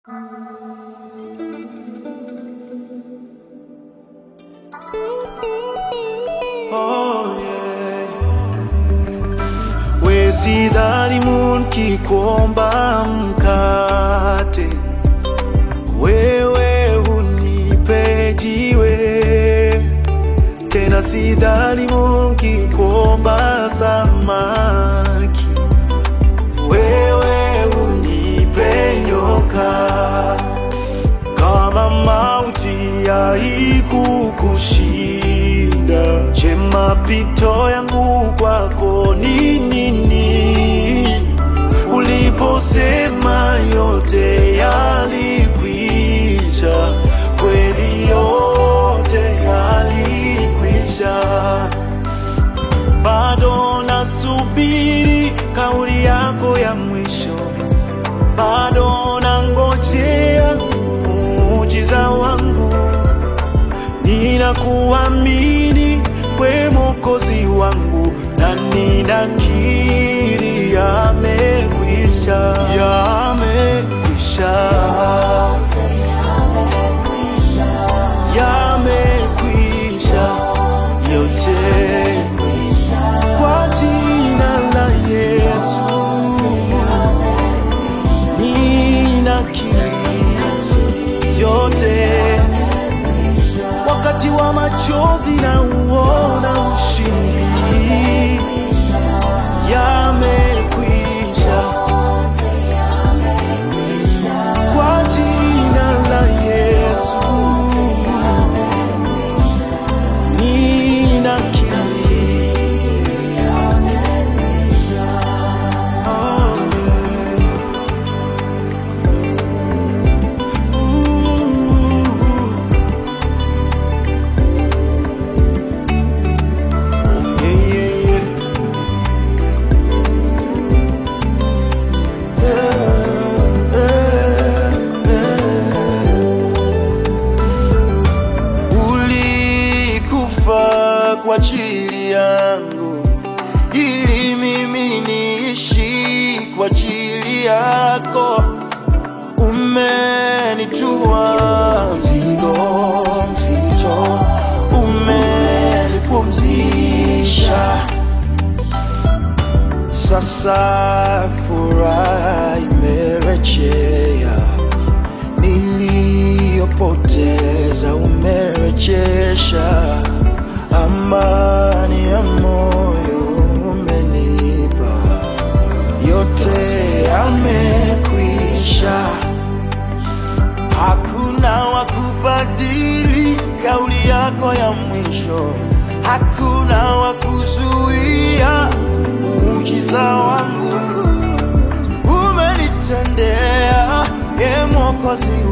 Oh, yeah. We sidhani munki kuomba mkate, wewe unipe jiwe. Tena sidhani munki kuomba samaki, wewe unipe nyoka. Kama mauti haikukushinda, je, mapito yangu kwako ni nini? Uliposema yote yalikwisha, kweli yote yalikwisha. Bado nasubiri kauli yako ya mwisho bado nangojea muujiza wangu, ninakuamini we Mwokozi wangu, na ninakiri yamekwisha, yamekwisha, yamekwisha yote kwa jina la Yesu. ninakiri yote, wakati wa machozi na uona ushindi, yamekwisha kwa jina la Yesu, ninakiri oh, Ooh. Yeah, yeah, yeah. Eh, eh, eh. Ulikufa kwa ajili yangu ili mimi niishi kwa ajili yako umenitua mzigo mzito, umenipumzisha. Sasa furaha imerejea, niliyopoteza umerejesha, amani ya moyo umenipa, yote yamekwisha. Hakuna wa kubadili kauli yako ya mwisho, hakuna wa kuzuia muujiza wangu. Umenitendea, e Mwokozi